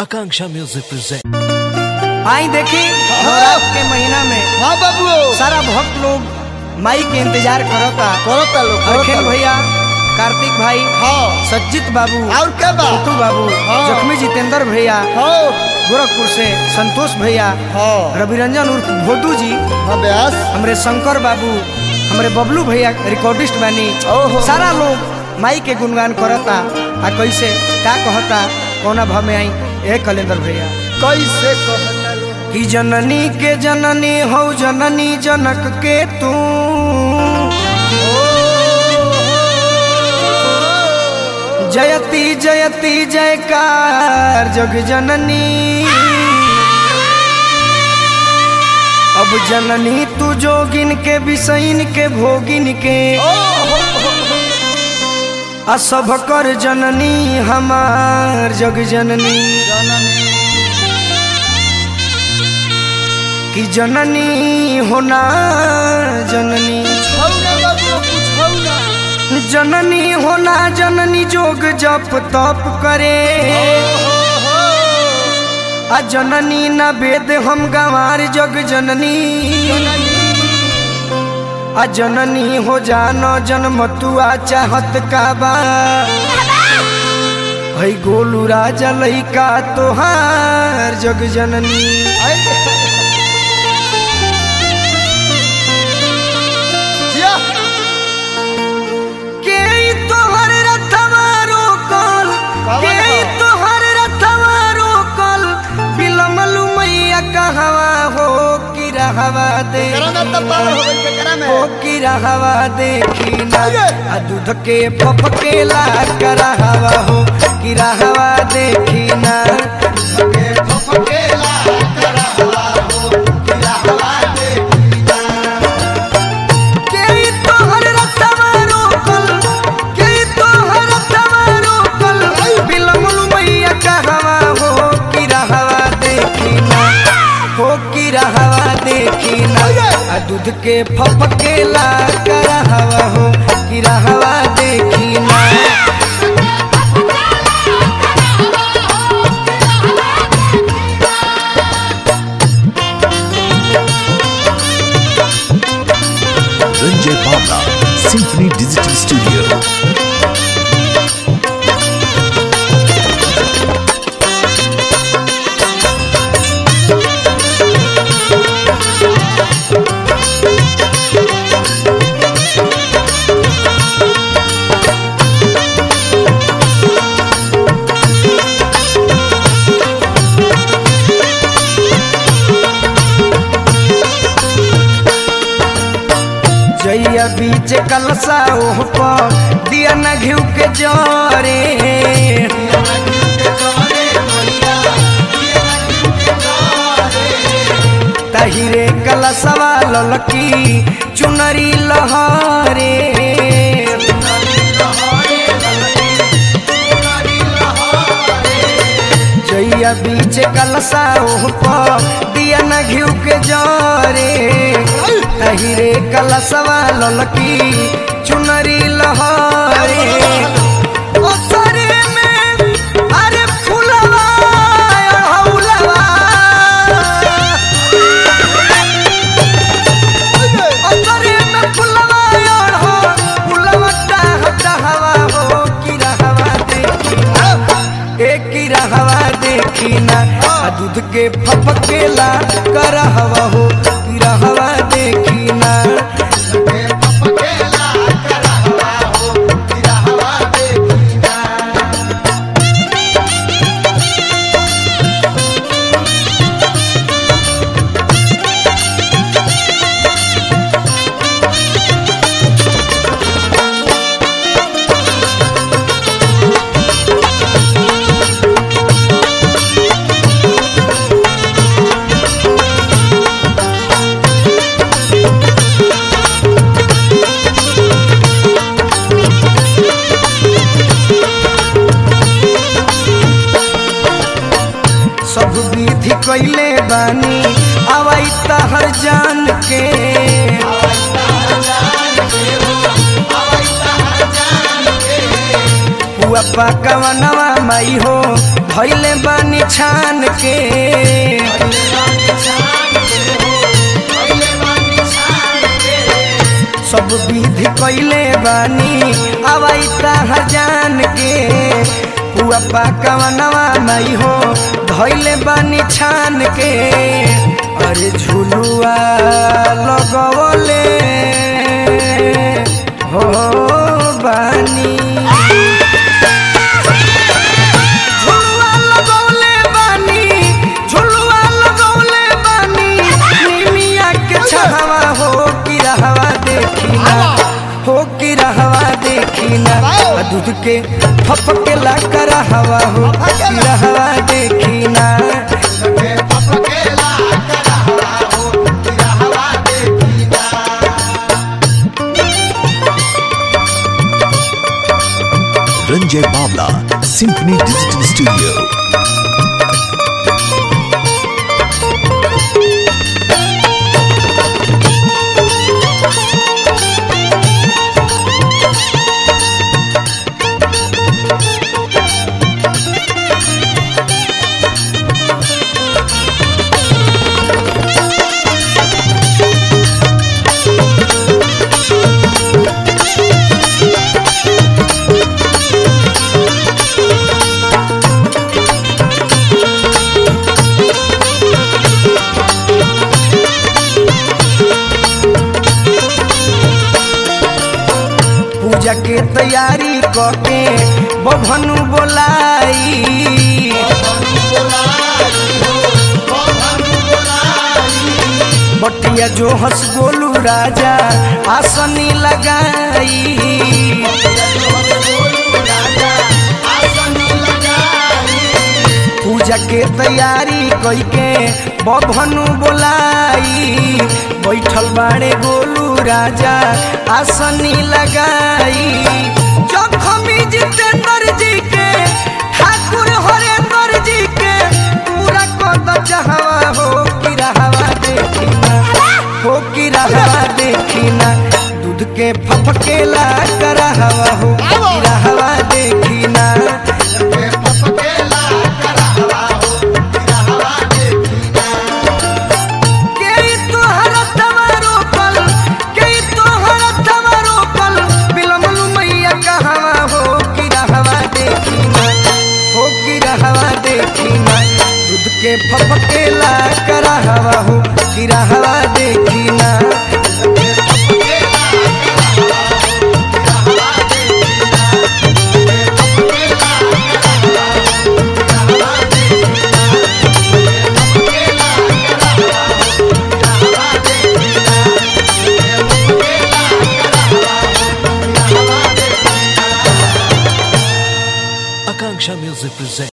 Akanksha Music presents. आई देखी नवरात्र के महीना में हाँ बाबू सारा भक्त लोग माई के इंतजार करता करता लोग अखिल करता भैया कार्तिक भाई हाँ सज्जित बाबू और क्या बा छोटू बाबू हाँ। जख्मी जितेंद्र भैया हाँ गोरखपुर से संतोष भैया हाँ रविरंजन उर्फ भोदू जी हाँ व्यास हमरे शंकर बाबू हमरे बबलू भैया रिकॉर्डिस्ट बानी ओहो। सारा लोग माई के गुणगान करता आ कैसे का कहता कौना भाव में आई ए कलेंदर भैया कैसे कहता लोग कि जननी के जननी हो जननी जनक के तू जयती जयती जयकार जग जननी अब जननी तू जोगिन के बिसैन के भोगिन के असभ कर जननी हमार जग जननी कि जननी होना जननी छौना बाबू कुछौना जननी होना जननी जोग जप तप करे आ जननी न वेद हम गंवार जग जननी आ जननी हो जानो जन्म तुआ चाहत का बा है गोलू राजा लइका तोहार जग जननी जिया के तोहर रथवा रोकल के तोहर रथवा रोकल बिलमलु मैया कहवा हो कि रहवा दे करा में तब पावर हो गई करा में हो कि रहवा देखी ना आ दूध के फफकेला करहवा हो कि रहवा देखी ना के तोहर रथवा रोकल के तोहर रथवा रोकल बिलमलु मैया कहवा हो कि रहवा देखी ना हो कि रहवा देखी ना आ दूध के फफकेला करहवा हो कि रहवा देखी ना Ranjay Bhavla, Symphony Digital Studio. जइया बीच कलसा ओह पर दिया न घिउ के जरे तहिरे कलसवा ललकी चुनरी लहरे जइया बीच कलसा ओह पर दिया न घिउ के जरे तहिरे कलसवा ललकी चुनरी लहरे ओसरे में अरे फुलवा हौलवा ओसरे में फुलवा हो फुलवा टाह टाहवा हो कि रहवा देखी ना ए कि रहवा देखी ना आ दूध के फफकेला करहवा हो कि रहवा देखी ना सब विधि कैले बानी अवै तहर जान के पुआ पकवनवा मई हो धैले बानी छान के सब विधि कैले बानी अवई तहर जान के पुआ पकवनवा नहीं हो धैले बानी छान के अरे झुलुआ लगवले हो बानी झुलुआ लगौले बानी झुलुआ लगौले बानी निमिया के छहवा हो की रहवा देखी ना हो की रहवा देखी ना आ दूध के फपके ला कर हवा हो की रहवा देखी ना Ranjay Bavla, Symphony Digital Studio. पूजा के तैयारी करके बभनु बोलाई बटिया जो हंस गोलू राजा आसनी लगाई पूजा के तैयारी कइके बभनु बोलाई बैठल बाड़े गोलू राजा आसनी लगाई जखमी जितेंद्र जी के ठाकुर हरेंद्र जी के पूरा कद चाहवा हो की रहवा देखी ना हो की रहवा देखी ना दूध के फफकेला करहवा हो की रहवा देखी ना के तोहर तवा रोपल के तोहर तवा रोपल बिलमलु मैया कहवा हो की रहवा देखी ना हो की रहवा देखी ना दूध के फफकेला करहवा हो की रहवा देखी ना Akanksha Music presents.